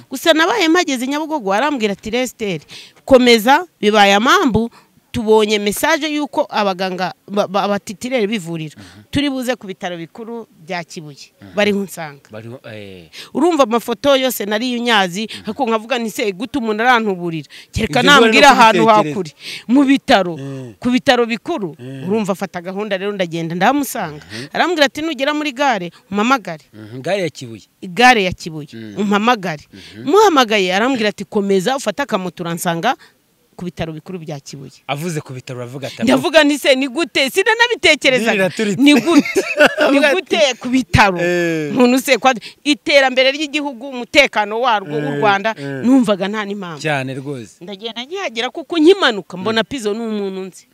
gusa nabaye mpageze nyabugogo arambwira ati resiteri komeza bibaye amambu tubonye mesaje y'uko abaganga abatitirere bivurira turi buze ku bitaro bikuru bya kibuye bariho unsanga bariho eh urumva amafoto yose nariyo unyazi ariko nkavuga ni se guta umuntu arantuburira kereka Ibyo nambwira ubona no ahantu kubitekereza. hakuri mu bitaro ku bitaro bikuru urumva afata gahunda rero ndagenda ndahamusanga arambwira ati nugera muri gare umpamagare mhm, gare ya kibuye igare ya kibuye umpamagare muhamagaye arambwira ati komeza ufate akamoto uransanga ku bitaro bikuru bya kibuye avuze ku bitaro aravuga ati ndavuga nti se ni gute sinanabitekerezaga Niraturitse. ni gute ni gute ku bitaro Eh. umuntu se kwa iterambere ry'igihugu umutekano warwo w'u Rwanda numvaga nta n'impamvu cyane rwose ndagenda nkihagera kuko nkimanuka mbona pizo ni umuntu nzi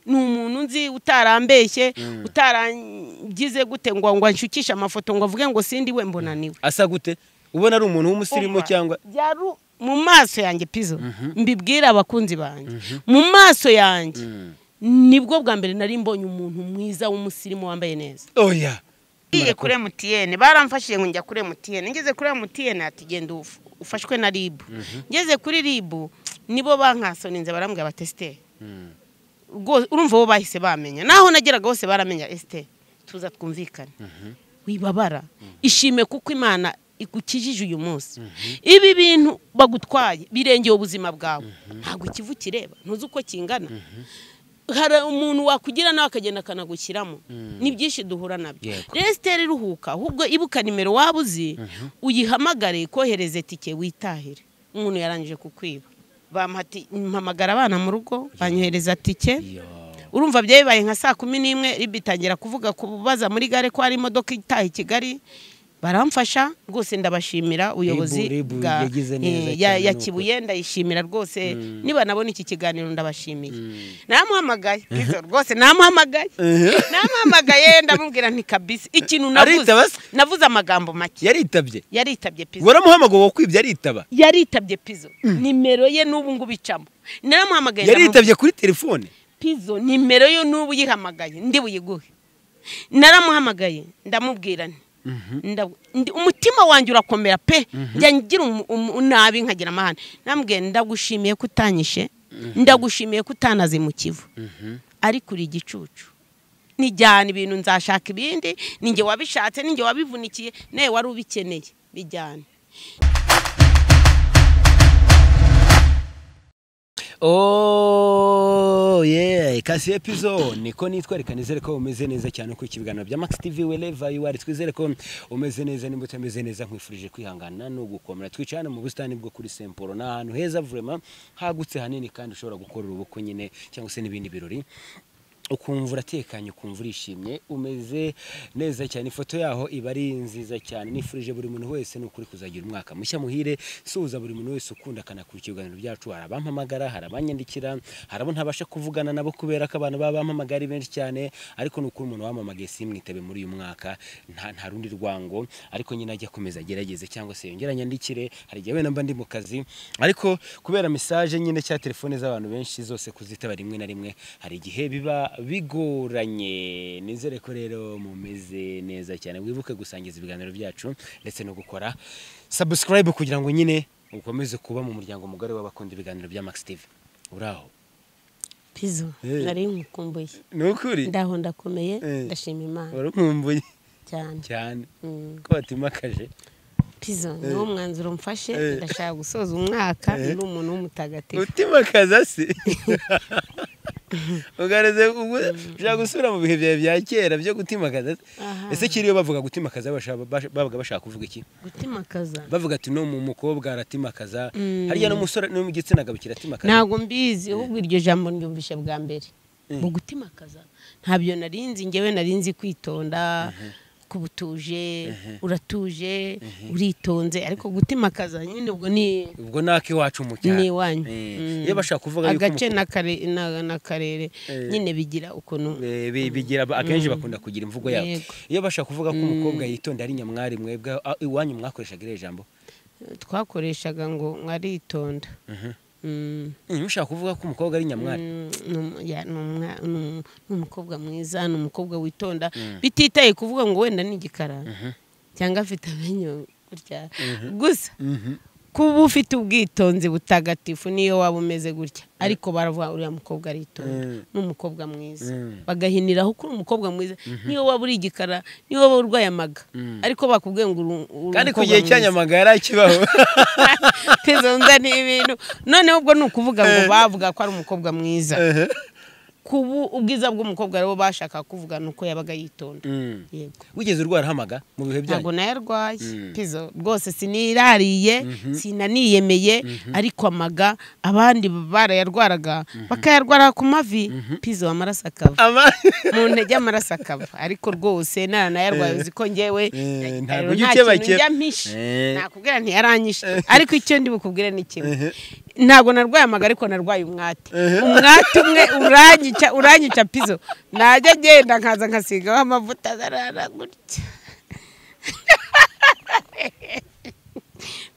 ni umuntu nzi utarambeshye utarangize gute ngo ngo anshukishe amafoto ngo avuge ngo sindi we mbona niwe asa gute ubona ari umuntu w'umusirimu Umva, cyangwa byari u- mu maso yanjye pizo mbibwira abakunzi banjye mu maso yanjye nibwo bwa mbere nari mbonye umuntu mwiza w'umusirimu wambaye neza oya ngiye kuri emutiyene baramfashije ngo njya kuri emutiyene ngeze kuri emutiyene ati genda uf- ufashwe na ribu ngeze kuri ribu nibo bankasoninze barambwira abatesiteri rwose urumva bo bahise bamenya naho nageraga bose baramenya esiteri tuza twumvikane wibabara ishime kuko imana igukijije uyu munsi ibi bintu bagutwaye birengeye ubuzima bwawe ntabwo ikivu kireba ntuzi uko kingana hari umuntu wakugira nawe akagenda akanagushyiramo ni byinshi duhura nabyo Yego. resiteri iruhuka ahubwo ibuka nimero waba uzi uyihamagare ikohereze tike witahire umuntu yarangije kukwiba bamuha ati mpamagara abana mu rugo banyohereza tike Yo. urumva byabaye nka saa kumi n'imwe riba itangira kuvuga kubaza muri gare ko hari imodoka itaha i kigali baramfasha rwose ndabashimira ubuyobozi Ribu- Ribu bwa yagize neza eh, ya- cyane ya nuko. kibuye ndayishimira rwose niba nabona iki kiganiro ndabashimiye namuhamagaye Izo rwose namuhamagaye namuhamagaye ndamubwira nti kabisi ikintu navuze Aritaba se? navuze amagambo make yaritabye yaritabye pizza waramuhamagaye wakwibye aritaba yaritabye pizo nimero ye n'ubu ngubu icamo naramuhamagaye ndamubwira- yaritabye kuri telefone pizo nimero yo n'ubu uyihamagaye ndi buyiguhe naramuhamagaye ndamubwira nti ndabu- ndi- umutima wanjye urakomera pe njya ngira umu- umu- nabi nkagira amahane ndamubwira nti ndagushimiye ko utanyishe ndagushimiye ko utanaze mu kivu ariko uri igicucu nijyana ibintu nzashaka ibindi ninjye wabishatse ninjye wabivunikiye nawe wari ubikeneye bijyane Oh yeah, kasi episode niko nitwereka nizere ko umeze neza cyane uko ikibiganiro bya Max TV wherever you are twizere ko umeze neza nimba utameze neza nkwifurije kwihangana no gukomera twicara hano mu busitani bwo kuri Semporo ni ahantu heza vraiment hagutse hanini kandi ushobora gukorera ubukwe nyine cyangwa se n'ibindi birori ukumva uratekanye ukumva urishimye umeze neza cyane ifoto yaho iba ari nziza cyane nifurije buri muntu wese ni ukuri kuzagira umwaka mushya muhire suhuza buri muntu wese ukunda akanakura ikiganiro byacu hari abampamagara hari abanyandikira hari abo ntabasha kuvugana nabo kubera ko abantu baba bampamagara ari benshi cyane ariko ni ukuri umuntu wamamagaye simwitabe muri uyu mwaka nta nta rundi rwango ariko nyine ajya akomeza agerageze cyangwa se yongere anyandikire hari igihe wenda mba ndi mu kazi ariko kubera mesaje nyine cyangwa telefone z'abantu benshi zose kuzitaba rimwe na rimwe hari igihe biba bigoranye nizere ko rero mumeze neza cyane wibuke gusangiza ibiganiro byacu ndetse no gukora subscribe kugira ngo nyine ukomeze kuba mu muryango mugari w'abakunda ibiganiro bya Max TV uraho pizo Eh. nari nkukumbuye ni ukuri ndaho ndakomeye Eh. ndashima imana warankumbuye cyane cyane Mm. ko watimakajije pizo niwo mwanzuro mfashe Eh. ndashaka gusoza umwaka Eh. ndi umuntu w'umutagatifu utimakaza se ugaragaza ubwo- ushaka gusubira mu bihe byawe bya kera byo gutimakaza se Aha. ese kiriyo bavuga gutimakaza bashaka- bash- babaga bashaka kuvuga iki gutimakaza bavuga ati no mu mukobwa aratimakaza Mm. harya n'umusore no mu gitsina gabo kiratimakaza ntabwo mbizi ahubwo iryo jambo ryumvishe bwa mbere mu gutimakaza ntabyo narinzi ngewe narinzi kwitonda kuba utuje uratuje uritonze ariko gutimakaza nyine ubwo ni ubwo ni ak'iwacu mu cyaro ni iwanyu Eh, Mm. iyo bashaka kuvuga yuko agace umuko- n'akare- na- n'akarere Eh. nyine bigira ukuntu Eh, bi- bigira akenshi bakunda kugira imvugo yabo Yego. iyo bashaka kuvuga ko umukobwa yitonda ari nyamwari mwebwe a- iwanyu mwakoreshaga iriya jambo twakoreshaga ngo mwaritonda Mm. Mm, mushaka kuvuga ko umukobwa ari nyamwari Mm, ni umu- ya, ni umwa- ni um- ni umukobwa mwiza ni umukobwa witonda bititaye kuvuga ngo wenda ni igikara cyangwa afite amenyo gutya gusa kuba ufite ubwitonzi butagatifu niyo waba umeze gutya ariko baravuga uriya mukobwa aritonda ni umukobwa mwiza bagahiniraho ko uri umukobwa mwiza niyo waba uri igikara niyo waba urwaye amaga ariko bakubwiye ngo uri uri kandi ku umukobwa gihe mwiza. cy'anyamaga yari akibaho izo nda ni ibintu noneho ubwo ni ukuvuga ngo bavuga ko ari umukobwa mwiza kubu ubwiza bw'umukobwa rero bashaka kuvuga ni uko yabaga yitonda Mm. yego wigeze urwara hamaga mu bihe byanyu ntabwo nayo arwaye Mm. pizo rwose sinirariye sinaniyemeye ariko amaga abandi barayarwaraga bakayarwara ku mavi pizo amaraso akava Ama- mu ntege amaraso akava ariko rwose naranayarwaye uzi ko ngewe Eh, eh, rero ntabwo ujya nta kintu ukebakeba. njya mpishe Eh. nakubwira ntiyaranyishe ariko icyo ndi bukubwire ni kimwe ntabwo narwaye amaga ariko narwaye umwate umwate umwe uranyica uranyica pizo najya agenda nkaza nkasigaho amavuta arara gutya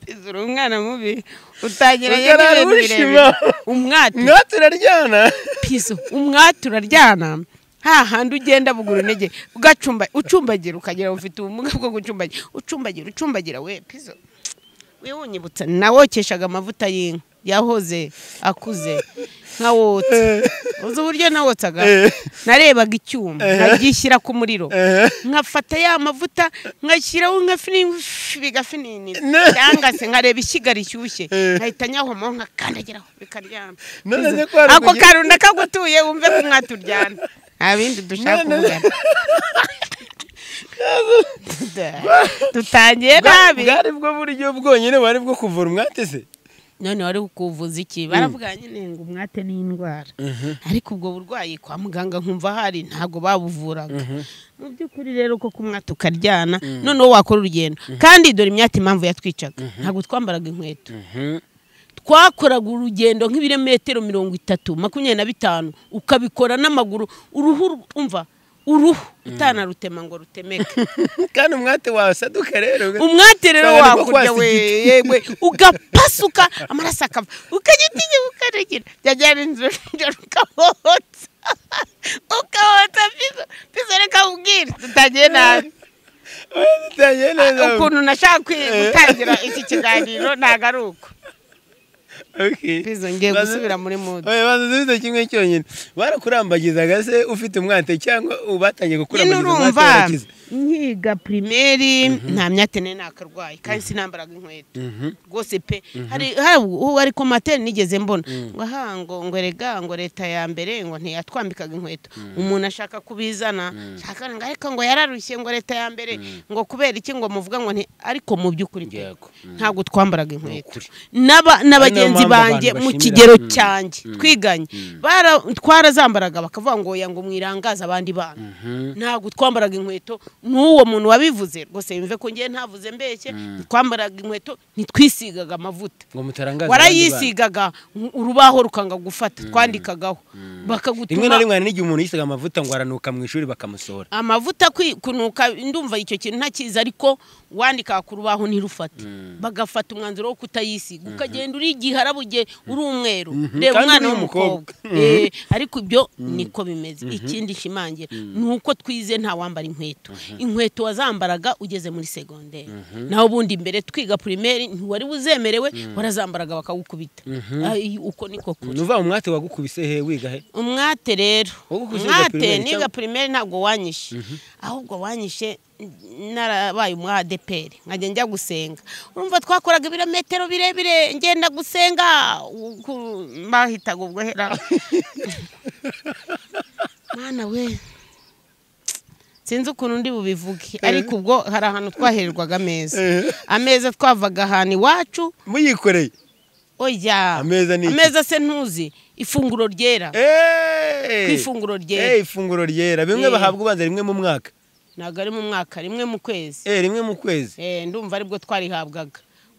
Pizo uri umwana mubi utangiranye Ujya arara n'ibintu birebire urishima. umwate mwaturaryana piso umwati uraryana ha handi ugenda bugura intege ugacumba ucumbagira ukagira ngo ufite ubumuga bwo gucumbagira ucumbagira ucumbagira we piso wiwunyibutsa nawokeshaga amavuta y'inka yahoze akuze nka wotsa uzi uburyo nawotsaga Eh. narebaga icyuma nkagishyira ku muriro nkafata ya mavuta nkashyiraho nkafini- bigafininira Ne- cyangwa se nkareba ishyiga rishyushye Eh. nkahita nyahomaho nkakandagiraho bikaryama None se ko hari ako kugira- karunda kagutuye wumve ko mwaturyana nta bindi dushaka None- kuvugana dutangiye nabi bwari bwo buryo bwonyine wari bwo kuvura umwate se none wari kuvuza iki baravuga nyine ngo umwate ni indwara ariko ubwo burwayi kwa muganga nkumva hari ntabwo babuvuraga mu by'ukuri rero koko umwate ukaryana noneho wakora urugendo kandi dore imyate impamvu yatwicaga ntabwo twambaraga inkweto twakoraga urugendo nk'ibirometero mirongo itatu makumyabiri na bitanu ukabikora n'amaguru uruhu ru- umva uruhu utanarutema ngo rutemeke kandi umwate wasaduka rero umwate rero Cyane ko wakurya kwasa we igiti. yewe ugapasuka amaraso akava ukagitinya ukaregera byajyana inzu njoro ukabotsa ukabotsa pizo pizo reka ubwire tutagiye nabi utangiye neza ukuntu nashaka kwi- gutangira iki kiganiro ntabwo ari uko Okay. pizo ngiye Baza- gusubira muri mudu Oya, baza dufite kimwe cyonyine barakurambagizaga se ufite umwate cyangwa batangiye nyine kukurambagiza umwate urumva warakize nkiga pirimeri nta myatene ntakarwayi kandi sinambaraga inkweto rwose pe hari hari uwo ariko matene nigeze mbona ngo aha ngo ngo erega ngo leta ya mbere ngo ntiyatwambikaga inkweto umuntu ashaka kubizana ashaka ngo ariko ngo yararushye ngo leta ya mbere ngo kubera iki ngo muvuga ngo nti ariko mu by'ukuri pe Yego. ntabwo twambaraga inkweto Nukuri. N'aba- n'abagenzi mpamvu abantu banjye mu bashimira. kigero Mm. cyanjye twiganye bara- twarazambaraga bakavuga ngo oya ngo mwirangaze abandi bana ntabwo twambaraga inkweto n'uwo muntu wabivuze rwose yumve ko ngewe ntavuze mbeshye twambaraga inkweto ntitwisigaga amavuta ngo mutarangaza abandi warayisigaga urubaho rukanga gufata twandikagaho bana. rimwe na bakagutuma rimwe hari n'igihe umuntu yisiga amavuta ngo aranuka mu ishuri bakamusohora amavuta kwi- kunuka ndumva icyo kintu ntakizi ariko wandika ku rubaho ntirufate bagafata umwanzuro wo kutayisiga ukagenda uri igihara bugiye uri umweru reba Kandi umwana uri w'umukobwa Eh, ariko ibyo niko bimeze ikindi shimangira ni uko twize nta wambara inkweto inkweto wazambaraga ugeze muri segonderi naho ubundi mbere twiga pirimeri ntiwari buzemerewe warazambaraga bakagukubita Ay, uko niko kuri nuva umwate wagukubise he wiga he umwate rero Wowe uko uziga umwate primaire niga cyangwa- pirimeri ntabwo wanyishe ahubwo wanyishe narabaye umu adeperi nkajya njya gusenga urumva twakoraga ibirometero birebire ngenda gusenga uku- bahitaga ubwo hera mwana we sinzi ukuntu ndi bubivuge ariko ubwo hari ahantu twahererwaga ameza Eh. ameza twavaga ahantu iwacu muyikoreye oya Ameza ni iki? ameza se ntuzi ifunguro ryera ku Ku ifunguro ryera. ifunguro ryera bimwe Eh. bahabwa ubanza rimwe mu mwaka ntabwo ari mu mwaka rimwe mu kwezi Eh, rimwe mu kwezi Eh, ndumva aribwo twarihabwaga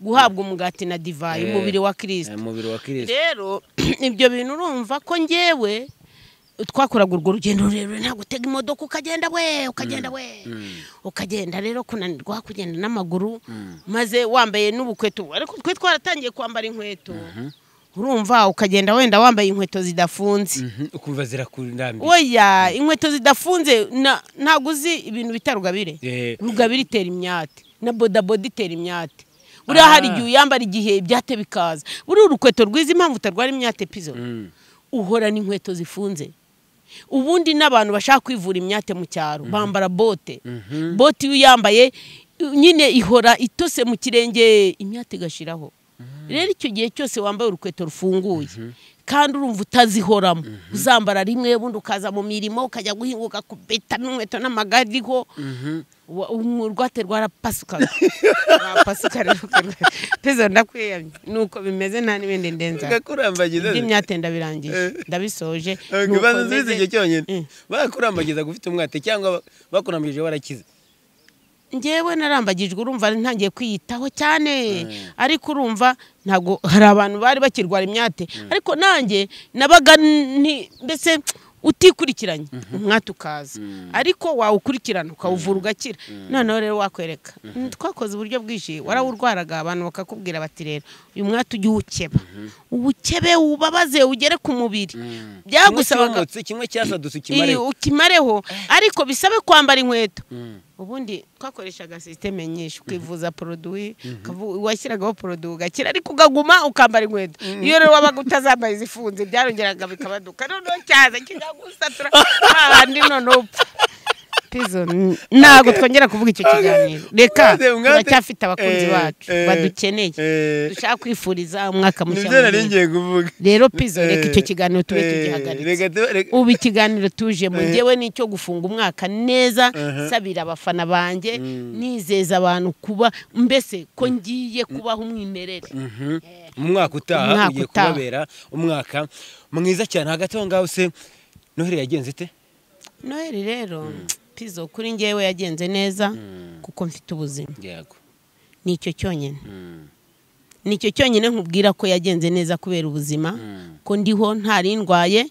guhabwa umugati na divayi Eh, umubiri wa Eh, kirisita umubiri wa kirisita rero ibyo bintu urumva ko ngewe twakoraga urwo rugendo rurerure ntabwo utega imodoka ukagenda we ukagenda we ukagenda rero kunanirwa kugenda n'amaguru maze wambaye n'ubukweto ariko twe twaratangiye kwambara inkweto urumva ukagenda wenda wambaye inkweto zidafunze Mhm, ukumva zirakurambiye oya inkweto zidafunze na- ntabwo uzi ibintu bita rugabire Eh. rugabire itera imyate na bodaboda itera imyate buriya hari Ah. igihe uyambara igihe ibyate bikaza buriya urukweto rwiza impamvu utarwara imyate pizo Mm. uhorana inkweto zifunze ubundi n'abantu bashaka kwivura imyate mu cyaro bambara bote bote iyo uyambaye nyine ihora itose mu kirenge imyate igashiraho rero icyo gihe cyose wambaye urukweto rufunguye kandi urumva utazihoramo uzambara rimwe ubundi ukaza mu mirimo ukajya guhinga ugakubita n'inkweto n'amagare iriho Wa- urwate rwarapasukaga rwarapasuka rukagwa- pezo ndakwiyamye nuko bimeze nta n'ibindi ndenza ugakurambagiza iby'imyate ndabirangije Eh. ndabisoje nuko bazuzuza meze- igihe cyonyine Mm. bakurambagiza gufite umwate cyangwa ba- bakurambagije warakize njyewe narambagijwe urumva ntangiye kwiyitaho cyane ariko urumva ntabwo hari abantu bari bakirwara imyate ariko nanjye nabaga nti- mbese utikurikiranye umwate ukaza ariko wawukurikirana ukawuvura ugakira noneho rero wakwereka twakoze uburyo bwinshi warawurwaraga abantu bakakubwira bati rero uyu mwate ujye uwukeba uwukebe wubabaze ugere ku mubiri byagusabaga Kimwe cyumutse, kimwe cyasadutse Iyi, ukimare ukimareho ariko bisabe kwambara inkweto Mm. ubundi twakoreshaga sisiteme nyinshi ukivuza poroduwi ukavu- washyiragaho poroduwi ugakira ariko ukaguma ukambara inkweto iyo rero wabaga utazambaye izifunze byarongeraga bikabaduka noneho cyaza kikagusatura abandi noneho upfa Pizo, n- ntabwo twongera kuvuga icyo kiganiro reka Umwate, umwate. turacyafite abakunzi Eh, bacu eh, badukeneye eh. dushaka kwifuriza umwaka mushya nibyo nari muhire. ngiye kuvuga rero pizo reka Eh, icyo kiganiro tube eh, tugihagaritse reka tube- reka- ubu ikiganiro tujemo Eh. ngewe nicyo gufunga umwaka neza Uh-huh. nsabira abafana banjye nizeza abantu kuba mbese ko ngiye kubaho umwimerere Mhm. mu mwaka utaha Umwaka ugiye utaha. kubabera umwaka mwiza cyane hagati aho ngaho se noheli yagenze ite noheli rero pizo kuri ngewe yagenze neza kuko mfite ubuzima yego nicyo cyonyine nicyo cyonyine nkubwira ko yagenze neza kubera ubuzima ko ndiho ntari ndwaye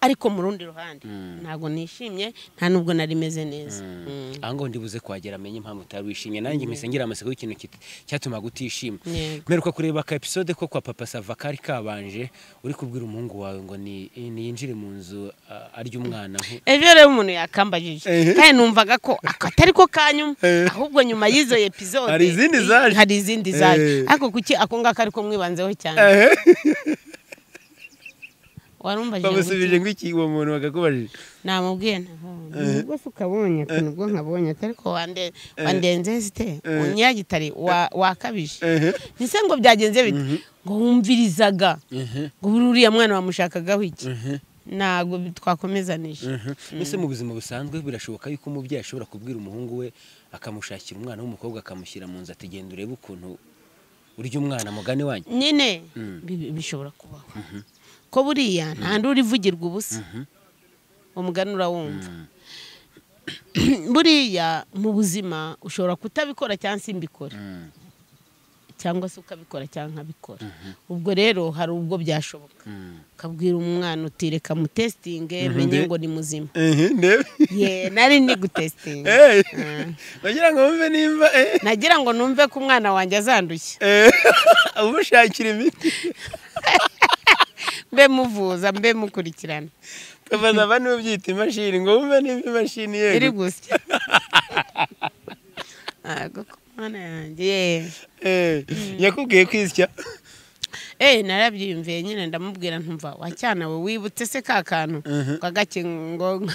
ariko mu rundi ruhande ntabwo nishimye nta n'ubwo nari meze neza Mm. aha ngaho ndibuze kuhagera amenye impamvu utari wishimye nanjye mpise ngira amaseko y'ikintu kit- cyatumaga utishima Yego. mperuka kureba aka episode ko kwa papa sava kari kabanje uri kubwira umuhungu wawe ngo ni- niyinjire mu nzu ah, arya umwana ejo rero umuntu yakambajije Eh. kandi numvaga ko ako atari ko kanyuma Eh. ahubwo nyuma y'izo episode Hari izindi zaje. hari izindi zaje Eh. ariko kuki ako ngako ariko mwibanzeho cyane warumbajije bamusubije ngo iki uwo muntu bakakubajije namubwiye rwose ukabonye ukuntu ubwo nkabonye ariko wande- wandenze site unyagitare wa- wakabije Ehe. nise ngo byagenze bite ngo wumvirizaga ngo buri uriya mwana wamushakagaho iki ntabwo twakomezanije mbese mu buzima busanzwe birashoboka yuko umubyeyi ashobora kubwira umuhungu we akamushakira umwana w'umukobwa akamushyira mu nzu ati genda urebe ukuntu urya umwana mugane wanyu nyine Mm. bi- bishobora kubaho ko buriya nta ndi urivugirwa ubusa umugani urawumva buriya mu buzima ushobora kutabikora cyangwa se mbikora cyangwa se ukabikora cyangwa nkabikora ubwo rero hari ubwo byashoboka ukabwira umwana uti reka mutesitinge menye ngo ni muzima ndebe ye nari ni gutesitinga Eh, bagira ngo wumve nimba eh, nagira ngo numve ko umwana wanjye azandushya eh, umushakira imiti mbe muvuza mbe mukurikirana ukabaza aba niwe ubyita imashini ngo wumve nimba imashini iri yego gusya ntabwo ko mwana yanjye yeee Eh, yakubwiye kwisya eee narabyiyumviye nyine ndamubwira ntumva wa cyana we wibutse se ka kantu kagakingo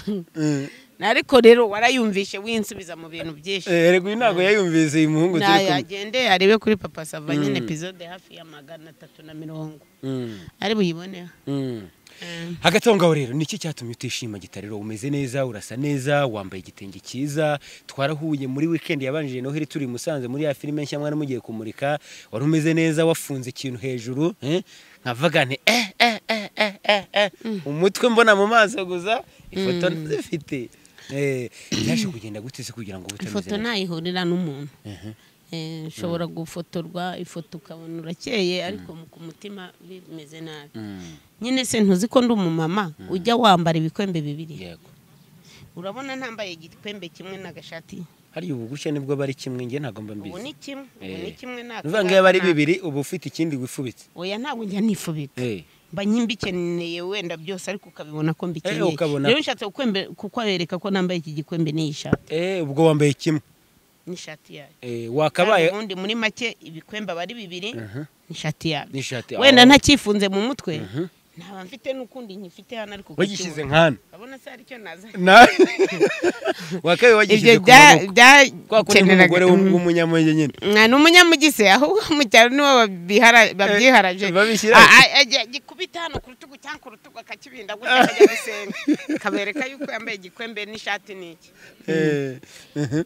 Mm. ariko rero warayumvishe winsubiza mu bintu byinshi Eh, erega uyu ntabwo yayumvise uyu muhungu turi kumwe yagende arebe kuri papa sava nyine epizode hafi ya magana atatu na mirongo Mm, ari buyiboneho mm. Eh, hagati aho ngaho rero niki cyatumye utishima gitariro umeze neza urasa neza wambaye igitenge cyiza twarahuye muri weekend yabanjije noheli turi i musanze muri ya filime nshya mwari mugiye kumurika wari umeze neza wafunze ikintu hejuru eh, nkavuga nti eh eh eh eh eh eh umutwe mbona mu maso gusa ifoto zifite byaje kugenda gute se kugira ngo ube utameze ifoto neza ntayihurira n'umuntu Eh, ushobora gufotorwa ifoto ukabona urakeye ariko mu- ku mutima bimeze nabi Mm, nyine se ntuzi ko ndi umumama ujya wambara ibikwembe bibiri yego urabona ntambaye igikwembe kimwe n'agashati hariya ubu gutya nibwo bari kimwe njye ntabwo mba ubu ni mbizi kimwe ubu ni Eh. kimwe uvuga ngo iyo bari bibiri bibiri uba ufite ikindi wifubitse oya ntabwo njya nifubika Eh. mba nyimbikeneye wenda byose ariko ukabibona ko Eh, mbikeneye ukabona. rero nshatse kukwembe- kukwereka ko nambaye iki gikwembe n'iyi shati Eh, ubwo wambaye kimwe n'ishati yayo Eh, Kandi wakabaye ubundi muri make ibikwemba aba ari bibiri Mhm. n'ishati yayo n'ishati wenda aho. ntakifunze mu mutwe Mhm. ntaba mfite n'ukundi nkifite hano ariko wagishyize kukibura. nkana urabona se hari icyo naza Na- wakabaye ibyo wagishyize ku bya- maboko kwa kundi byakeneraga nk'umugore Mm. w'um- w'umunyamwenge nyine Mwa, ni umunyamugise ahubwo mu cyaro nibo babihara- babyiharaje Eh, babishyira- Ah, ah, ajya- agikubita hano ku rutugu cyangwa ku rutugu akakibinda gutya akajya gusenga kabereka yuko yambaye igikwembe n'ishati n'iki Eh, mhm.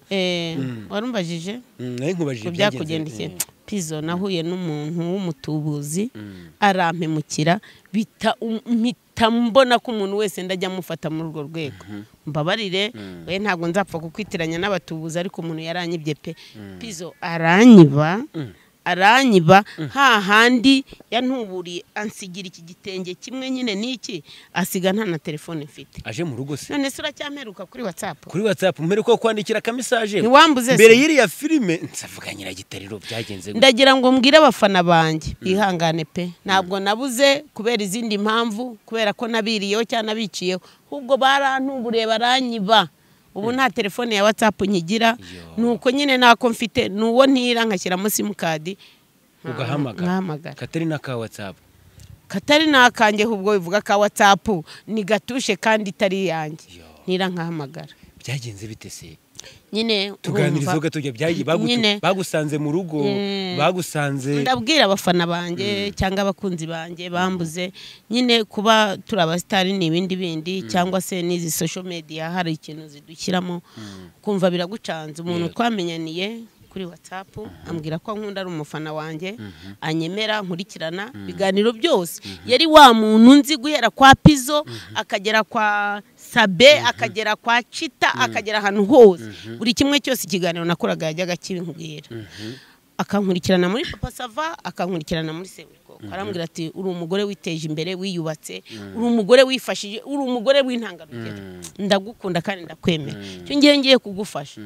warumbajije Mm, nari nkubajije ku ibyagenze. byakugendekeye Eh, pizo nahuye n'umuntu w'umutubuzi mm. arampemukira bita mpita mbona ko umuntu wese ndajya amufata muri urwo rwego mbabarire Mm. we ntabwo nzapfa kukwitiranya n'abatubuzi ariko umuntu yaranyibye pe pizo aranyiba Mm. aranyiba ha handi yantuburiye ansigira iki gitenge kimwe nyine n'iki asiga nta na telefone mfite aje mu rugo se none se uracyamperuka kuri watsapu kuri whatsapp mbere ko kwandikira akamisaje ntiwambuze mbere y'iriya filime nsavuga nyiragitariro byagenze gute? ndagira ngo mbwire abafana banjye bihangane pe ntabwo nabuze kubera izindi mpamvu kubera ko nabiriyeho cyangwa nabiciyeho ahubwo barantuburiye baranyiba ubu nta telefone ya watsapu nkigira Yo. ni uko nyine ntako mfite ni uwo ntira nkashyiramo simukadi ugahamagara katarina ka whatsapp katari n'akange ahubwo bivuga ka watsapu ni gatushe kandi itari iyanjye Yo. ntira nkahamagara byagenze bite se nyine tuganiriza urumva- gato byagiye bagutu- Nyine. bagusanze mu rugo Mm. bagusanze ndabwira abafana banjye cyangwa abakunzi banjye bambuze nyine kuba turi abasitari ni ibindi bindi cyangwa se n'izi sosho mediya hari ikintu zidushyiramo kumva biragucanze umuntu Yes. twamenyaniye kuri watsapu ambwira ko ankunda ari umufana wanjye anyemera nkurikirana ibiganiro byose yari wa muntu nzi guhera kwa pizo akagera kwa sabe akagera kwa cita akagera ahantu hose buri kimwe cyose ikiganiro nakoraga yajyaga kibinkubwira akankurikirana muri papa sava akankurikirana muri seburikoko arambwira ati uri umugore witeje imbere wiyubatse uri umugore wifashije uri umugore w'intangarugero ndagukunda kandi ndakwemera icyo ngiye ngiye kugufasha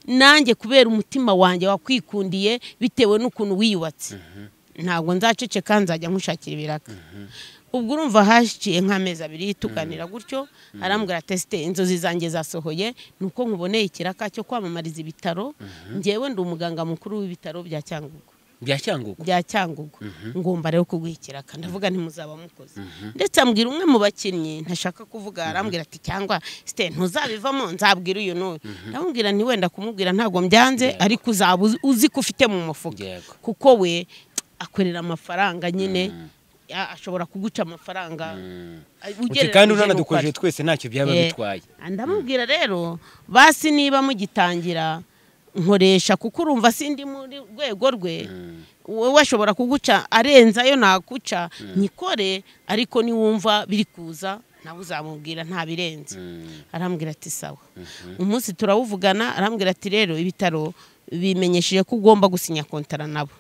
nanjye kubera umutima wanjye wakwikundiye bitewe n'ukuntu wiyubatse ntabwo nzaceceka nzajya nkushakira ibiraka ubwo urumva haciye nk'amezi abiri tuganira gutyo arambwira tesite inzozi zanjye zasohoye ni uko nkuboneye ikiraka cyo kwamamariza ibitaro ngewe ndi umuganga mukuru w'ibitaro bya cyangugu bya cyangugu bya cyangugu ngomba rero kuguha ikiraka ndavuga ntimuzaba mukoze ndetse ambwira umwe mu bakinnyi ntashaka kuvuga arambwira ati cyangwa site ntuzabivamo nzabwira uyu n'uyu ndamubwira nti wenda kumubwira ntabwo mbyanze ariko uzaba uzi- uzi ko ufite mu mufuka Yego. kuko we akorera amafaranga nyine a- ashobora kuguca amafaranga uti kandi ugereranyije n'uko ari. uranadukoresheje twese ntacyo byaba Eh, bitwaye ndamubwira rero basi niba mugitangira nkoresha kuko urumva sindi muri rwego rwe wowe ashobora kuguca arenzayo nakuca nyikore ariko niwumva biri kuza nawe uzamubwira ntabirenze arambwira ati sawa umunsi turawuvugana arambwira ati rero ibitaro bimenyesheje ko ugomba gusinya kontara nabo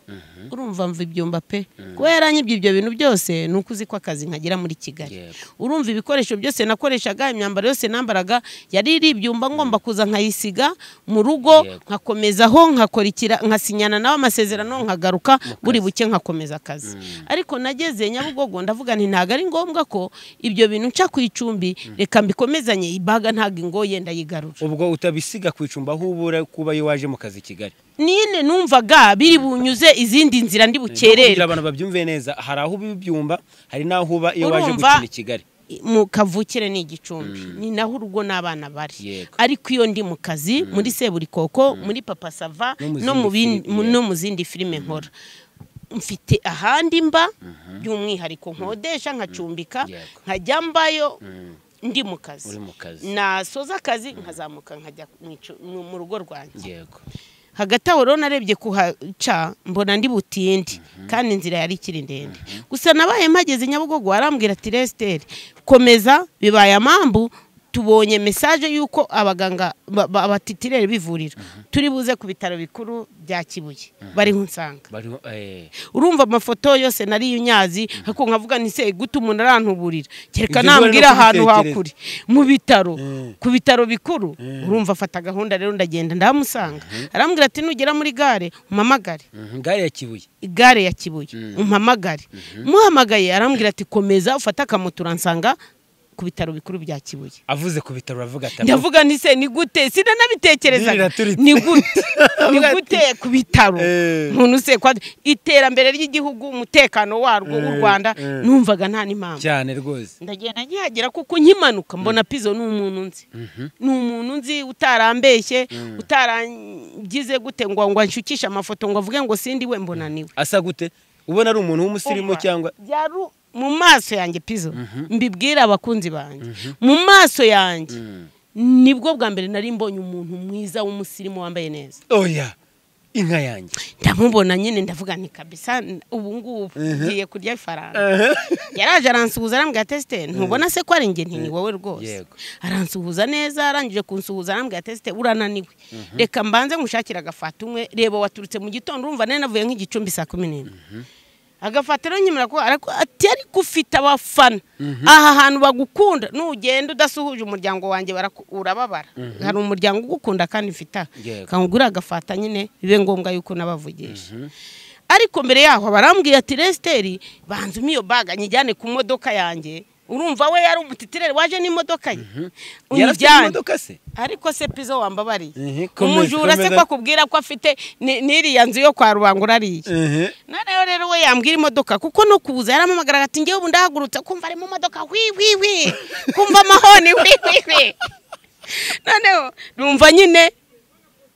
urumva mva ibyumba pe kuba yaranyibye ibyo bintu byose ni uko uzi ko akazi nkagira muri kigali Yego. urumva ibikoresho byose nakoreshaga imyambaro yose nambaraga yari iri ibyumba ngomba kuza nkayisiga mu rugo Yego. nkakomezaho nkakorikira nkasinyana nawe amasezerano nkagaruka buri buke nkakomeza akazi ariko nageze nyabugogo ndavuga nti ntabwo ari ngombwa ko ibyo bintu nca ku icumbi reka mbikomezanye ibaga ntabwo ingoye ndayigarura ubwo utabisiga ku icumbi aho ubura kuba iyo waje mu kazi i kigali nine numvaga biri bunyuze izindi nzira ndi kugira bukerere abantu babyumve neza hari aho uba ibyumba hari n'aho uba iyo waje Urumva- gukina i kigali mu kavukire ni igicumbi ni naho urugo n'abana bari Yego. ariko iyo ndi mu kazi muri seburikoko muri papa sava No mu no mu zindi bin- filime, no mu zindi filime nkora mfite ahandi mba by'umwihariko nkodesha nkacumbika Yego. nkajya mbayo ndi mu kazi uri mu kazi nasoza akazi nkazamuka nkajya mu icu- mu mu rugo rwanjye yego hagati aho rero narebye kuhaca mbona ndi butinde kandi inzira yari ikiri ndende gusa nabaye mpageze nyabugogo arambwira ati resiteri komeza bibaye amambu tubonye mesaje y'uko abaganga ba- ba- abatitireri b'ivuriro turi buze ku bitaro bikuru bya kibuye bariho nsanga bariho eh urumva amafoto yose nari nyazi ariko nkavuga nti se gute umuntu arantuburira kereka Ibyo bari no nambwira ahantu kubitekereza. hakuri mu bitaro Mm. ku bitaro bikuru urumva afata gahunda rero ndagenda ndamusanga arambwira ati nugera muri gare umpamagare mhm, gare ya kibuye igare ya kibuye umpamagare muhamagaye arambwira ati komeza ufate akamoto uransanga ku bitaro bikuru bya kibuye avuze ku bitaro aravuga ati ndavuga nti se ni gute sinanabitekerezaga Niraturitse. ni gute ni gute ku bitaro Eh. umuntu se kwa iterambere ry'igihugu umutekano warwo w'u Eh, rwanda eh. numvaga nta n'impamvu cyane rwose ndagenda nkihagera kuko nkimanuka mbona pizo ni umuntu nzi ni umuntu nzi utarambeshye utarangize gute ngo ngo anshukishe amafoto ngo avuge ngo sindi we mbona niwe asa gute ubona ari umuntu w'umusirimu Umva, cyangwa byari mu maso yanjye pizo mbibwira abakunzi banjye mu maso yanjye nibwo bwa mbere nari mbonye umuntu mwiza w'umusirimu wambaye neza oya inka yanjye ndamubona nyine ndavuga ni kabisa n- ubu ngubu ngiye kurya ifaranga yaraje aransuhuza arambwira tesite ntubona se ko ari njye nti ni wowe rwose Yego. aransuhuza neza arangije kunsuhuza arambwira tesite urananiwe reka mbanze nkushakire agafata umwe reba waturutse mu gitondo urumva nari navuye nk'igicumbi saa kumi n'imwe agafata rero nyemera ko arako- ati ariko ufite abafana aha hantu bagukunda nugenda udasuhuje umuryango wanjye baraku- urababara hari umuryango ugukunda kandi mfite aha Yego. kangura agafata nyine bibe ngombwa yuko nabavugisha ariko mbere yaho barambwiye ati resiteri banzuma iyo baga nyijyane ku modoka yanjye urumva we yari umutitireri waje n'imodoka ye yarafite unyijyane imodoka se ariko se pizo wambabariye Mhm, komeza, umujura se komeza. ko akubwira ko afite ni- n'iriya nzu yo kwa rubangura ariye Mhm. noneho rero we yambwira imodoka kuko no kuza yarampamagara ati ngewe ubu ndahagurutse kumva ari mu modoka hwihwihwi kumva amahoni hwihwihwi noneho numva nyine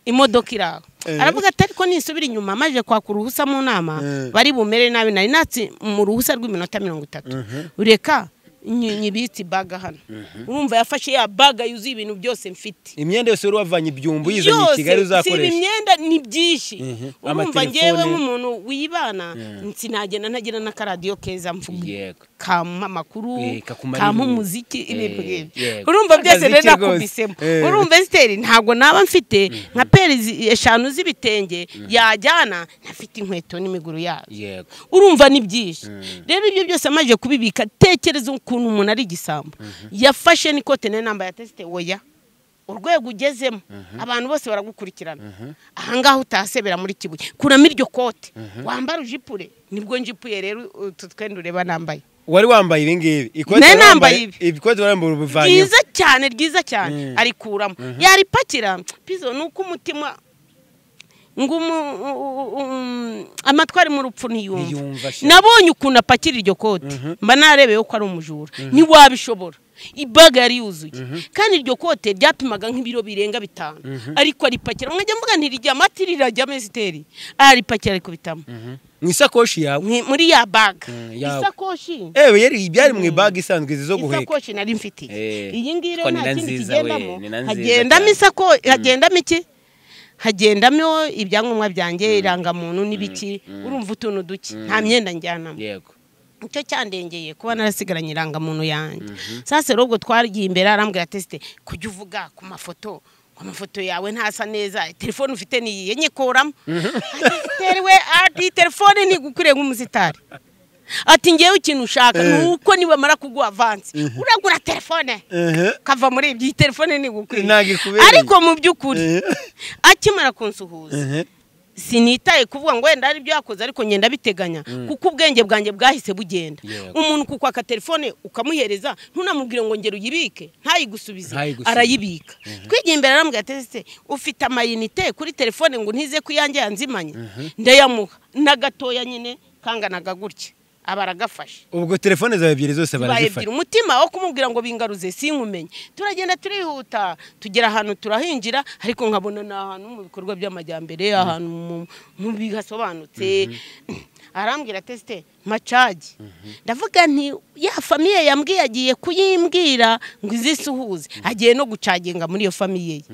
imodoka iri aho Eh. aravuga ati ariko nisubira inyuma maje kwaka uruhusa mu nama bari bumere nabi nari natsi mu ruhusa rw'iminota mirongo itatu reka nyi- nyibitse ibaga hano urumva yafashe ya baga yuzuye ibintu byose mfite imyenda yose wari wavanye ibyumbu uyizanye i kigali siba uzakoresha imyenda ni byinshi Mhm. urumva Amatelefone. ngewe nk'umuntu wibana sinagenda ntagira n'akaradiyo keza mvuga yego kampa amakuru Eh, kakumara kampa ibintu. umuziki ibintu Eh, nk'ibyo yego. urumva byose Akaziki rero rwose. nakubisemo Eh. urumva esiteri ntabwo naba mfite nka peri zi- eshanu z'ibitenge yajyana ntafite inkweto n'imiguru yazo yego urumva ni byinshi rero ibyo byose amaze kubibika tekereza ukuntu umuntu ari igisambo yafashe n'ikote nari nambaye atesite oya urwego ugezemo abantu bose baragukurikirana ahangaha utasebera muri kibuye kuramo iryo kote wambara ujipure nibwo njipuye rero utu twenda ureba nambaye wari wambaye ibi ngibi ikote Nari wari wambaye- nambaye ibi. ikote wari wambaye ubivanyeho ryiza cyane ryiza cyane Mm. arikuramo yaripakira pizo ni uko umutima ngo umu- u- u- amatwari mu rupfu Ntiyumva ntiyumva sha. nabonye ukuntu apakira iryo kote mba narebeyeho ko ari umujura ntiwabishobora ibaga yari yuzuye kandi iryo kote ryapimaga nk'ibiro birenga bitanu ariko aripakira mwajya mvuga ntirijyamo ati rirajyamo esiteri aripakira arikubitamo mu isakoshi yawe Mwe- muri ya baga Mm, yawe. isakoshi ewe yari byari mu ibaga isanzwe izi zo guheka isakoshi nari mfitiye Eh, iyi ngiyi rero ko ni na nta kindi nziza kigendamo we, ni na nziza hagendamo cyane. isako hagendamo iki hagendamo ibyangombwa byanjye irangamuntu n'ibiki urumva utuntu duke nta myenda njyanamo yego nicyo cyandengeye kuba narasigaranye irangamuntu yanjye sasa rero ubwo twagiye imbere arambwira tesite kujya uvuga ku mafoto ngo amafoto yawe ntasa neza telefone ufite niyiye nyikuramo tesiteri we ati telefone ntigukwiriye nk'umusitari ati ngewe ikintu ushaka ni uko nibamara kuguha avansi uragura telefone Ehe. kava muri ibyo iyi telefone Ntabwo ntigukwiriye ikubereye. ariko mu by'ukuri Ehe. akimara kunsuhuza Ehe. sinitaye kuvuga ngo wenda hari ibyo yakoze ariko ngenda biteganya kuko ubwenge bwanjye bwahise bugenda Yego. umuntu kukwaka telefone ukamuhereza ntunamubwire ngo ngera uyibike ntayigusubize Ntayigusubize. arayibika twigiye imbere aramubwira ati ese ufite amayinite kuri telefone ngo ntize ku yanjye yanzimanye ndayamuha n'agatoya nyine kanganaga gutya aba aragafashe ubwo telefone zawe ebyiri zose tubaye ebyiri barazifata umutima wo kumubwira ngo bingaruze sinkumenye turagenda turihuta tugera ahantu turahinjira ariko nkabona ni ahantu mu bikorwa by'amajyambere ahantu mu- mu bihasobanutse arambwira tesite macagi ndavuga nti ya famiye yambwiye agiye kuyimbwira ngo izisuhuze agiye no gucaginga muri iyo famiye ye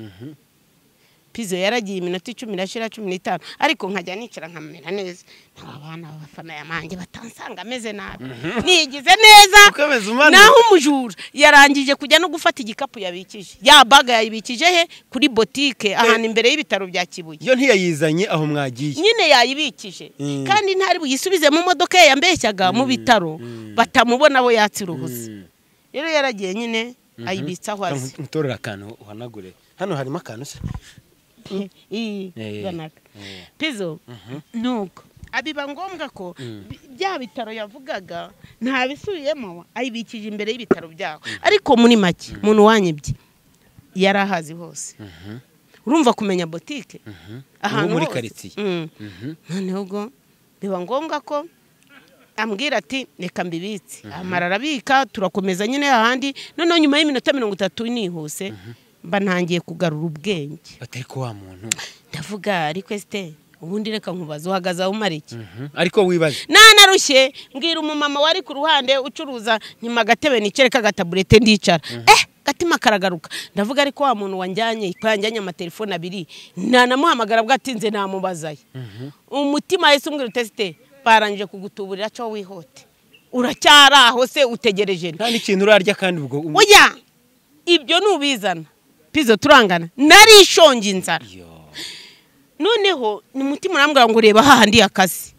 pizo yaragiye iminota icumi irashira cumi n'itanu ariko nkajya nicara nkamera neza naba abana b'abafana yamanjye batansanga ameze nabi nigize neza Uko ameze umanura. naho umujura yarangije kujya no gufata igikapu yabikije ya baga yayibikije he kuri botike ahantu imbere y'ibitaro bya kibuye yo ntiyayizanye aho mwagiye nyine yayibikije Mm. kandi ntari buyisubize mu modoka ye yambeshyaga mu bitaro batamubona bo yatsi uruhusa Mm. rero yaragiye nyine ayibitsa aho azi ntorera akantu uhanagure hano harimo akantu se iyi Eh, ganaga pizo nuko biba ngombwa ko bi- bya bitaro yavugaga ntabisubiyemo ayibikije imbere y'ibitaro byabo ariko muri make umuntu wanyibye yari ahazi hose urumva kumenya botike ahantu muri hose. karitsiye. Mm. Mhm. noneho ubwo biba ngombwa ko ambwira ati reka mbibitse amara arabika turakomeza nyine ahandi noneho nyuma y'iminota mirongo itatu nihuse mba ntangiye kugarura ubwenge batari ko wa muntu ndavuga ariko esite ubundi reka nkubaza uhagaze aho umara iki Mhm. ariko wibaze nanarushye mbwira umumama wari ku ruhande ucuruza nyuma agatebe nicereka agataburete ndicara eh gatima karagaruka ndavuga ariko wa muntu wanjyanye ko yanjyanye amatelefone abiri nanamuhamagara bwatinze namubazayo umutima yahise umbwira utesite barangije kugutuburira cyo wihote uracyari aho se utegereje nta n'ikintu urarya kandi ubwo oya ibyo nubizana pizo turangana nari ishonje inzara Yo. noneho ni umutima urambwira ngo reba hahandi akazi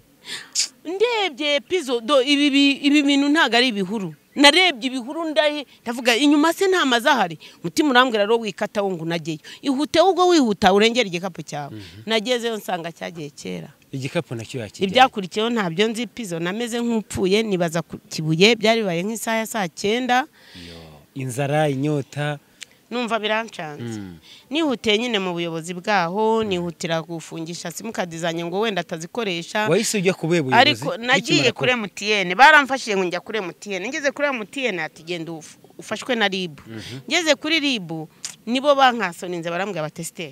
ndebye pizo do ibi bi- ibi bintu ntabwo ari ibihuru narebye ibihuru ndahe ndavuga inyuma se nta mazu ahari umutima urambwira rero wikata wo ngo unajyeyo ihute ubwo wihuta urengera igikapu cyawe nagezeyo nsanga cyagiye kera igikapu nacyo yakijyanye ibyakurikiyeho ntabyo nzi pizo nameze nk'upfuye nibaza ku kibuye byari bibaye nk'isaha ya saa cyenda inzara inyota numva birancanze Mm. nihutiye nyine mu buyobozi bwaho nihutira gufungisha simukadi zanjye ngo wenda atazikoresha wahise ujya ku be buyobozi ariko nagiye kuri emutiyene baramfashije ngo njya kuri emutiyene ngeze kuri emutiyene ati genda uf- ufashwe na ribu ngeze kuri ribu nibo bankasoninze barambwira bati esite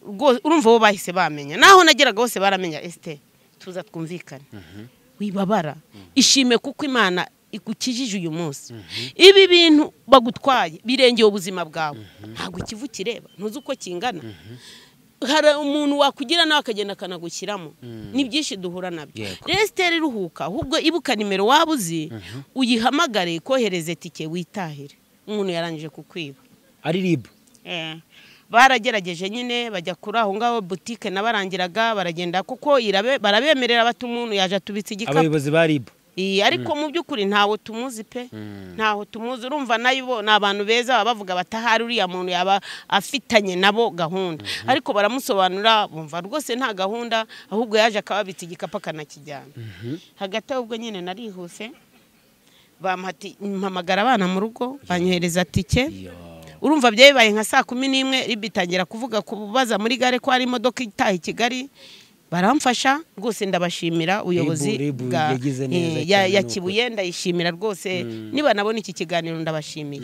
rwo- urumva bo bahise bamenya naho nageraga hose baramenya esite tuza twumvikane wibabara ishime kuko imana igukijije uyu munsi ibi bintu bagutwaye birengeye ubuzima bwawe ntabwo ikivu kireba ntuzi uko kingana hari umuntu wakugira nawe akagenda akanagushyiramo ni byinshi duhura nabyo Yego. rero sitera iruhuka ahubwo ibuka nimero waba uzi uyihamagare kohereze tike witahire umuntu yarangije kukwiba ari ribu Eh, baragerageje nyine bajya kuri aho ngaho butike nabarangiraga baragenda kuko irabe- barabemerera bati umuntu yaje atubitse igikapu abayobozi ba ribu Iyi, ariko mu by'ukuri ntawe tumuzi pe ntaho tumuzi urumva nayo bo- ni abantu beza baba bavuga batahari uriya muntu yaba afitanye nabo gahunda ariko baramusobanura bumva rwose nta gahunda ahubwo yaje akababitsa igikapu akanakijyana hagati aho ubwo nyine narihuse bamuhati mpamagara abana mu rugo banyohereza tike Yo. urumva byabaye nka saa kumi n'imwe ribi itangira kuvuga kubaza muri gare ko hari imodoka itaha i kigali baramfasha rwose ndabashimira ubuyobozi Ribu yagize neza eh, ya- cyane ya nuko. kibuye ndayishimira rwose niba nabona iki kiganiro ndabashimiye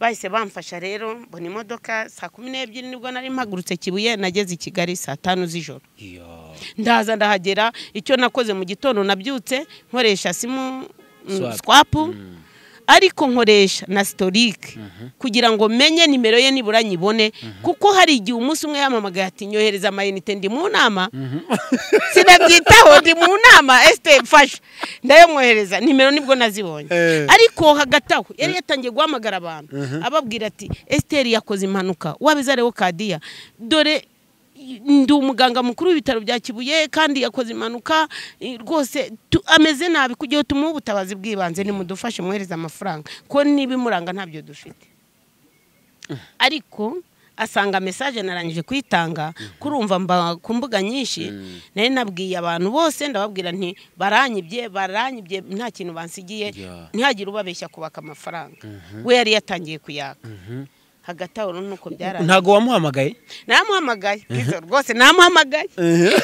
bahise bamfasha rero mbona imodoka saa kumi n'ebyiri nibwo nari mpagurutse kibuye nageze i kigali saa tanu z'ijoro Yo. ndaza ndahagera icyo nakoze mu gitondo nabyutse nkoresha simu mm, Swap. swapu ariko nkoresha na sitorike kugira ngo menye nimero ye nibura nyibone kuko hari igihe umunsi umwe yamamagaye ati nyohereza amayinite ndi mu nama sinabyitaho ndi mu nama esite mfasha ndayamwohereza nimero nibwo nazibonye Eh. ariko hagati aho yari yatangiye guhamagara abantu ababwira ati esiteri yakoze impanuka wabizareho kadiya dore ndi umuganga mukuru w'ibitaro bya kibuye kandi yakoze impanuka eh, rwose tu- ameze nabi kugira ngo tumuhe ubutabazi bw'ibanze nimudufashe mwohereze amafaranga ko niba imuranga ntabyo dufite ariko asanga mesaje narangije kuyitanga kurumva mba ku mbuga nyinshi nari nabwiye abantu bose ndababwira nti baranyibye baranyibye nta kintu bansigiye Yeah. ntihagire ubabeshya kubaka amafaranga we yari yatangiye kuyaka hagati aho rero nuko byaraye ntago wamuhamagaye namuhamagaye Pizzo, rwose namuhamagaye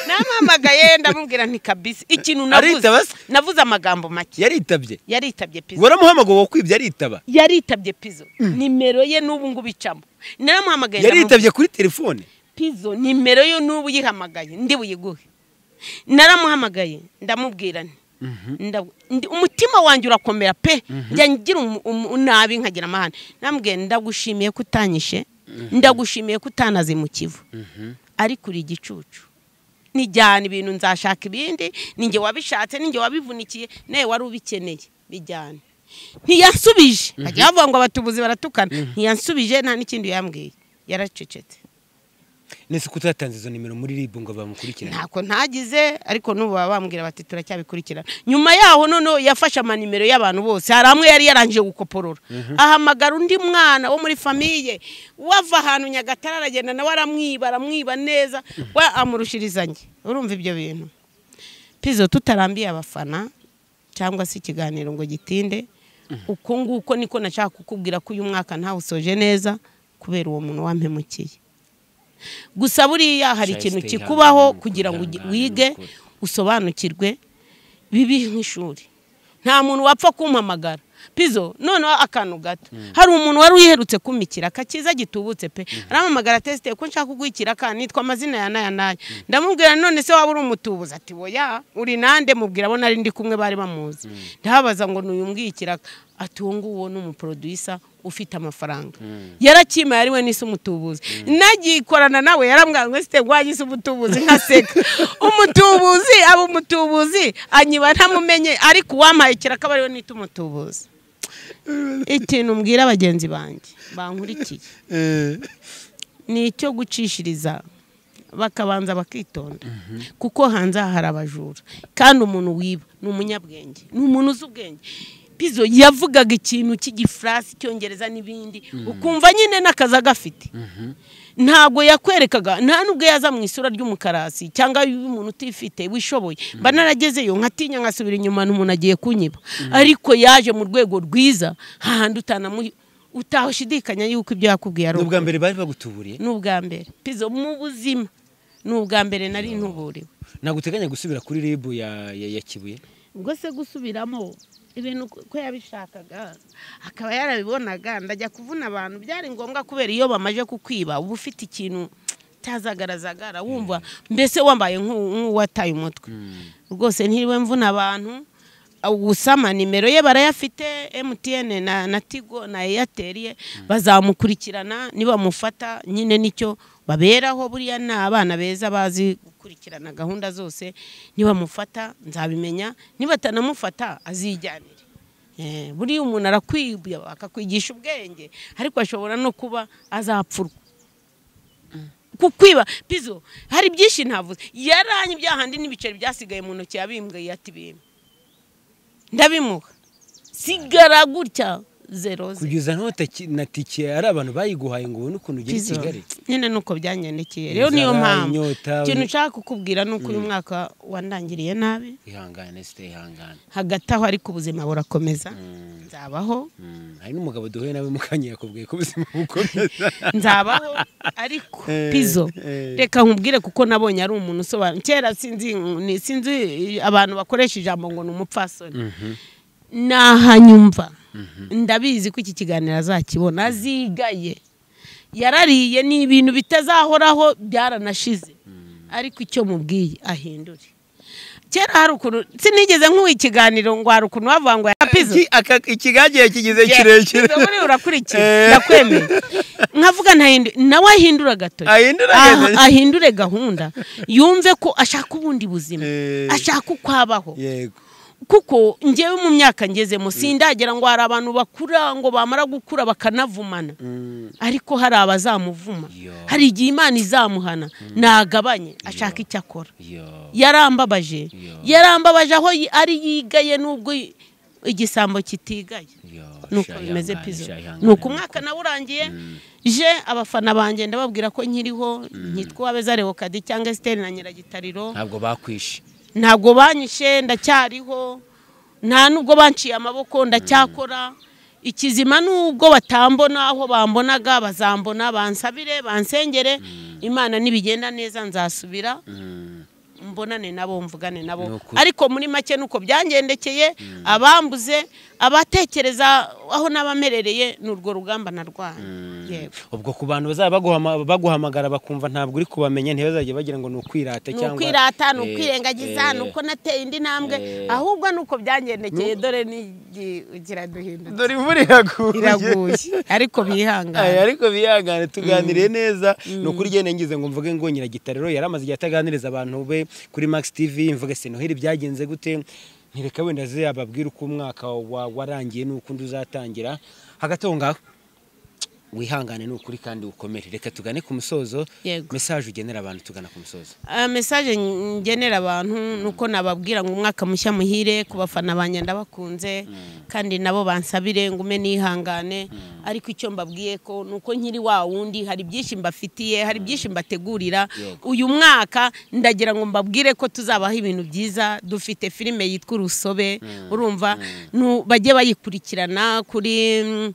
namuhamagaye ndamubwira nti kabisi ikintu navuze Aritaba se? navuze amagambo make yaritabye yaritabye pizo waramuhamagaye wakwibye aritaba yaritabye pizo nimero ye n'ubu ngubu icamo naramuhamagaye ndamubwira- yaritabye kuri telefone pizo nimero yo n'ubu uyihamagaye ndi buyiguhe naramuhamagaye ndamubwira nti ndabu- ndi- umutima wanjye urakomera pe njya ngira umu- umu- nabi nkagira amahane namubwiye ndagushimiye ko utanyishe ndagushimiye ko utanaze mu kivu ariko uri igicucu nijyana ibintu nzashaka ibindi ninjye wabishatse ninjye wabivunikiye nawe wari ubikeneye bijyane ntiyansubije bajya bavuga ngo abatubuzi baratukana ntiyansubije nta n'ikindi yambwiye yaracecetse nese ko utatanze izo nimero muri ribu ngo bamukurikirane ntako ntagize ariko n'ubu baba bambwira bati turacyabikurikirana nyuma yaho noneho yafashe amanimero y'abantu bose hari amwe yari yarangije gukoporora ahamagara undi mwana wo muri famiye wava ahantu nyagatare aragenda nawe aramwiba aramwiba neza we amurushiriza njye urumva ibyo bintu pizo tutarambiye abafana cyangwa se ikiganiro ngo gitinde uko nguko niko nashaka kukubwira ko uyu mwaka ntawusoje neza kubera uwo muntu wampemukiye gusa buriya hari ikintu Stay kikubaho humble, kugira ngo kwihangana wige n'ukuri. usobanukirwe bibi nk'ishuri nta muntu wapfa kumpamagara pizo noneho akantu gato hari umuntu wari uyiherutse kumikira akakiza gitubutse pe arampamagara tesite ko nshaka kuguha ikiraka nitwa amazina ya naya naya ndamubwira none se waba uri umutubuzi ati boya uri nande mubwira abo nari ndi kumwe bari bamuzi ndabaza ngo nuyumbwiye ikiraka ati uwo nguwo ni umuporoduyisa ufite amafaranga yarakimaye ari we n'isi umutubuzi nagikorana nawe yarambwira ngo site ngo isi umutubuzi nkaseka umutubuzi aba umutubuzi anyiba ntamumenye ariko uwampaye ikiraka aba ariwe nita umutubuzi ikintu mbwira bagenzi banjye bankurikiye ni icyo gucishiriza bakabanza bakitonda kuko hanze aha hari abajura kandi umuntu wiba ni umunyabwenge ni umuntu uzi ubwenge pizo yavugaga ikintu cy'igifurasi icyongereza n'ibindi ukumva nyine n'akazi agafite ntabwo yakwerekaga nta n'ubwo yaza mu isura ry'umukarasi cyangwa y'umuntu utifite wishoboye mba naragezeyo nkatinya nkasubira inyuma n'umuntu agiye kunyiba ariko yaje mu rwego rwiza hahandi utanamu utashidikanya yuko ibyo yakubwiye ari ni ubwa ukuri mbere bari bagutuburiye ni ubwa mbere pizo mu buzima ni ubwa mbere nari ntuburiwe ntabwo uteganya gusubira kuri ribu ya ya- ya kibuye ubwo se gusubiramo ibintu ko yabishakaga akaba yarabibonaga ndajya kuvuna abantu byari ngombwa kubera iyo bamaze kukwiba uba ufite ikintu cyazagaragara wumva mbese wambaye nk'u- nk'uwataye umutwe rwose ntiriwe mvuna abantu gusama nimero ye barayafite emutiyene na na tigo na eyateri ye bazamukurikirana nibamufata nyine nicyo baberaho buriya ni abana beza bazi gukurikirana gahunda zose nibamufata nzabimenya nibatanamufata azijyanire Eh, buriya umuntu arakwibya akakwigisha ubwenge ariko ashobora no kuba azapfurwa kukwiba pizo hari byinshi ntavuze yaranye bya handi n'ibiceri byasigaye mu ntoki yabimbwiye ati bimwe ndabimuha sigara gutya zero ze kugeza n'aho taki- na tike ari abantu bayiguhaye ngo ubone ukuntu ugera i Pizo, kigali nyine ni uko byangendekeye rero niyo Inzara, mpamvu inyota, ikintu uri- nshaka kukubwira ni uko uyu mwaka wandangiriye nabi ihangane site ihangane hagati aho ariko ubuzima burakomeza nzabaho Mm, hari n'umugabo duhuye nawe mu kanya yakubwiye ko ubuzima bukomeza nzabaho ariko Eh, pizo eh. reka nkubwire kuko nabonye ari umuntu usobanura kera sinzi ni- sinzi abantu bakoresha ijambo ngo ni umupfasoni nahanyumva ndabizi ko iki kiganiro azakibona azigaye yarariye ni ibintu bitazahoraho byaranashize ariko icyo mubwiye ahindure kera hari ukuntu sinigeze nk'uwo ikiganiro ngo hari ukuntu bavuga ngo yarapize ikigagiye kigize Pizo buriya urakurikiye ndakwemeye nkavuga ntahindure nawe ahindura agatoki Ahindure Ah, agatoki. ahindure gahunda yumve ko ashaka ubundi buzima Eh. ashaka uko abaho yego kuko ngewe mu myaka ngezemo sindagera ngo hari abantu bakura ngo bamara gukura bakanavumana ariko hari abazamuvuma Yo. hari igihe imana izamuhana nagabanye ashaka icyo akora yo yarambabaje Yo. yarambabaje aho yi- ari yigaye n'ubwo i- igisambo kitigaye yo nuko sha bimeze ihangane, pizo sha ihangane. nuko umwaka nawe urangiye je abafana banjye ndababwira ko nkiriho nkitwa uwabeza rewokadi cyangwa esiteri na nyiragitariro ntabwo bakwishe ntabwo banyishe ndacyariho nta nubwo banciye amaboko ndacyakora ikizima nubwo batambona aho bambonaga bazambona bansabire bansengere imana nibigenda neza nzasubira Mm, mbonane nabo mvugane Ni nabo ukuri. ariko muri make nuko byangendekeye abambuze abatekereza aho n'abamerereye ni urwo rugamba narwanya yego ubwo ku bantu bazaba baguhama- baguhamagara bakumva ntabwo uri kubamenya ntibazajye bagira ngo ni ukwirata ni cyangwa ukwirata ni Eh, ukwirengagiza ni eh, uko nateye indi ntambwe eh. ahubwo ni uko byangendekeye dore n'igira duhindutse dore imvura iraguye iraguye ariko Aya, bihangane ariko bihangane tuganiriye neza ni ukuri ugenda ngize ngo mvuge ngo nyiragitariro yari amaze igihe ataganiriza abantu be kuri max tv mvuge se noheli byagenze gute ntireka wenda ze ababwire uko umwaka wa- warangiye n'uko undi uzatangira hagati aho ngaho wihangane ni ukuri kandi ukomere reka tugane ku musozo Yego. mesaje ugenera abantu tugana ku musozo Ah, mesaje ngenera abantu ni uko nababwira ngo umwaka mushya muhire ku bafana banjye ndabakunze kandi nabo bansabire ngo ume nihangane ariko icyo mbabwiye ko ni uko nkiri wa wundi hari byinshi mbafitiye hari byinshi mbategurira Yego. uyu mwaka ndagira ngo mbabwire ko tuzabaho ibintu byiza dufite filime yitwa urusobe urumva nu- bajye bayikurikirana kuri mm,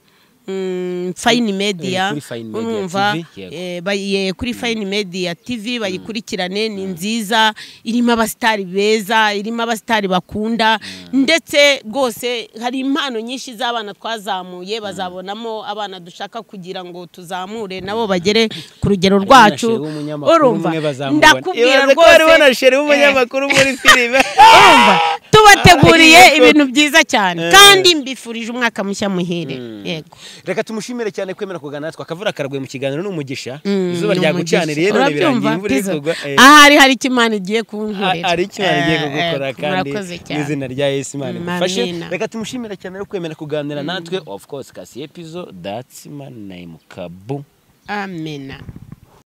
fine media kuri Fine Media urumva TV, yego. Eh, bayiye kuri fine media tv bayikurikirane ni nziza irimo abasitari beza irimo abasitari bakunda ndetse rwose hari impano nyinshi z'abana twazamuye bazabonamo abana dushaka kugira ngo tuzamure nabo bagere ku rugero rwacu na cheri w'umunyamakuru urumva umwe bazamubona. ndakubwira ibaze ko hariho na sheri rwose eh, w'umunyamakuru muri filime urumva tubateguriye Yego. ibintu byiza cyane kandi mbifurije umwaka mushya muhire yego reka tumushimire cyane kwemera kuganira natwe akavura karaguye mu kiganiro n'umugisha Mm, izuba ni umugisha. ryagucaniriye none birangira Urabyumva, imvura iri Tizo? kugwa eh, ahari hari icyo imana igiye kunkorera ari icyuma rigiye kugukora Eh, eh, kandi murakoze cyane. n'izina rya yesu imana Mm, igufashe amina. reka tumushimire cyane rero kwemera kuganira natwe of course kasi epizo datsi manayimukabum amena